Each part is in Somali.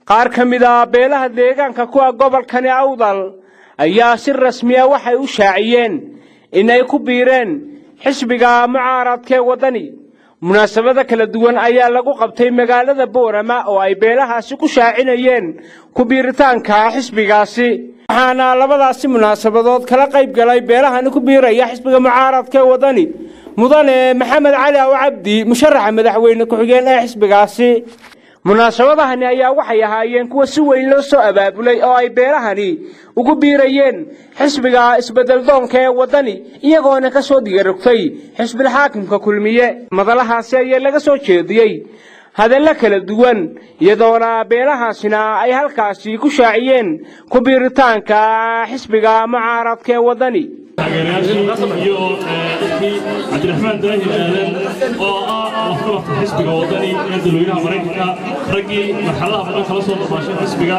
qaar ka mid ah beelaha deegaanka kuwa gobolkani awdal ayaa si rasmiya waxay u shaaciyeen in ay ku biireen xisbiga mucaaradkee waddani munaasabada kala duwan ayaa lagu qabtay magaalada boorama oo ay beelahaasi ku shaacinayeen ku biiritaanka xisbigaasi waxaana labadaasi munaasabadood kala qayb galay beelahani ku biiraya xisbiga mucaaradkee waddani mudane maxamed cali aw cabdi musharaxa madaxweyne ku-xigeen ee xisbigaasi munaasabadahani ayaa waxay ahaayeen kuwa si weyn loo soo abaabulay oo ay beelahani ugu biirayeen xisbiga isbeddeldoonka ee waddani iyagoona ka soo digarogtay xisbilxaakimka kulmiye madalahaasi ayaa laga soo jeediyey hadallo kala duwan iyadoona beelahaasina ay halkaasi ku shaaciyeen ku biiritaanka xisbiga mucaaradka ee waddani taageerayaashii iyo dadkii cabdiraxmaan daahir aadan oo ah lafdhabarta xisbiga waddani ee dalweynaha maraykanka raggii marxaladaha badan kala soo noqdaashay xisbiga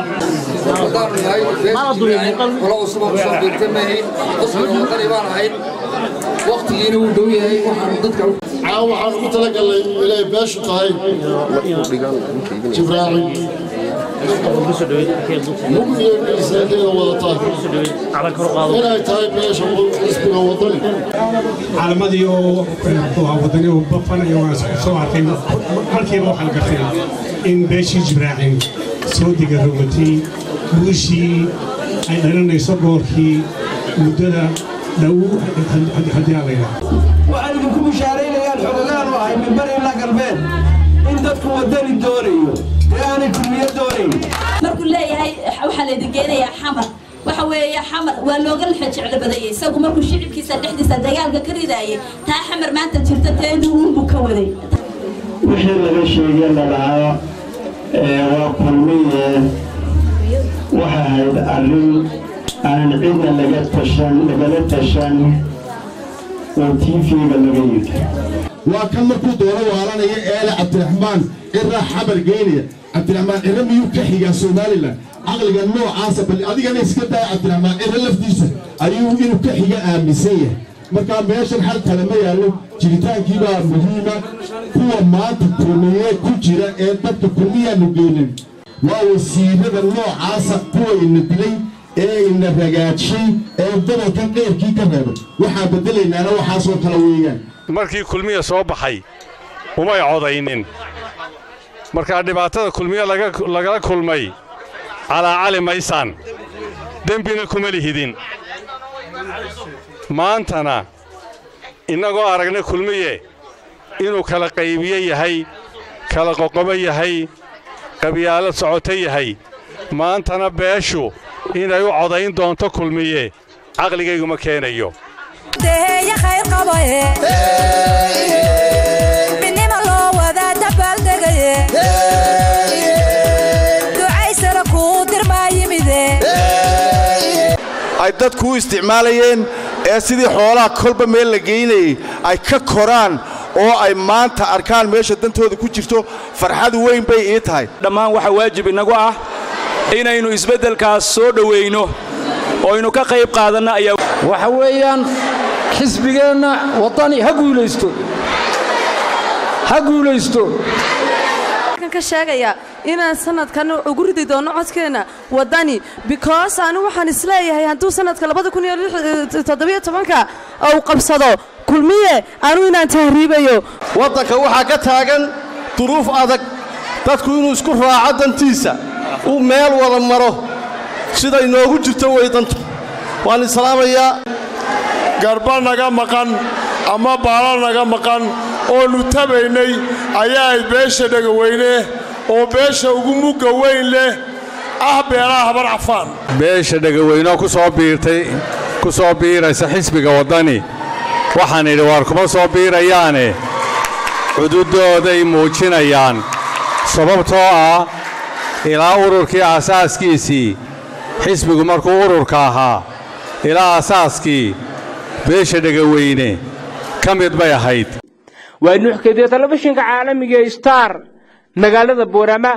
waqtigiina wuu dhow yahay waxaanu dadka caa waxaan ugu talagalnay inay beeshu tahay jibraaci mugdigeeda wadataa inay tahay beesha xisbiga wadani calamadii oo wadani oo bafanaya waan soo arkay halkiiba waxaan gartay in beeshii jibraacin soo diga rogatay guushii ay dhalinayso goorkii muddada dhow haddii aan layidhaha waxaan idinku bishaaraynayaan xogogaan u ahay mimbar ilaa galbeed in dadku waddani doonayo ee aanay kulmiyo doonayn markuu leeyahay waxaa laydin geenayaa xamar waxa weeye xamar waa looga laxa jeclo badayay isagu markuu shicibkiisa dhexdiisa dagaalka ka ridaayay taa xamar maanta jirta teedu uunbuu ka waday wixii laga sheegay la dhahaa waa kulmiye waxay ahayd arrin aan cidna laga tashan lagala tashan oo tv-ga laga yidhi waa kan markuu doono waalanaya eele cabdiraxmaan ciraa xabar geynaya cabdiraxmaan ciro miyuu ka xigaa somalilan caqliga noocaasa bal adigana iska daya cabdiraxmaan ciro laftiisa ayuu inuu ka xiga aaminsan yahay markaa meeshan xal kale ma yaallo jiritaankiibaa muhiima kuwa maanta kulmiye ku jira ee dadka kulmiyaanu geynin waa wasiirada noocaasa kuwa ina dilay ee ina ragaadshay ee gobolkan dheerkii ka reebay waxaa beddelaynaana waxaasoo kale weeyaan markii kulmiya soo baxay umay codaynin markaa dhibaatada kulmiye lagala kulmay calaacali maysaan dembina kuma lihidin maantana innagoo aragna kulmiye inuu kala qaybiye yahay kala qoqobo yahay qabyaalo socoto yahay maantana beeshu inay u codayn doonto kulmiye caqligayguma keenayo ay dadku u isticmaalayeen ee sidii xoolaha kolba meel la geynayay ay ka koraan oo ay maanta arkaan meesha dantooda ku jirto farxad weyn bay ii tahay dhammaan waxaa waajib inagu ah inaynu isbeddelkaas soo dhowayno oo aynu ka qayb qaadanno ayaa waxa weeyaan xisbigeenna waddani ha guulaysto ha guulaysto ka sheegaya inaan sanadkan ugu ridi doono codkeenna waddani because anu waxaan isleeyahay hadduu sanadka labadakuniyotoddobiyotobanka uu qabsado kulmiye anu inaan tahriibayo waddanka waxaa ka taagan duruuf adag dadku inuu isku raaco dantiisa uu meel wada maro sida inoogu jirto weydantu waan islaamayaa garba naga maqan ama baala naga maqan oonu tabaynay ayaa ayd beesha dhegaweyne oo beesha ugu mugga weyn leh ah beelaha habar cafaan beesha dhegaweyneoo ku soo biirtay ku soo biiraysa xisbiga waddani waxaan idhi waar kuma soo biirayaane cududooday muujinayaan sababtoo ah ilaa ururkii aasaaskiisii xisbigu markuu ururka ahaa ilaa aasaaskii beesha dhegaweyne ka mid bay ahayd waa nuuxkadiya telefishinka caalamiga star magaalada boorama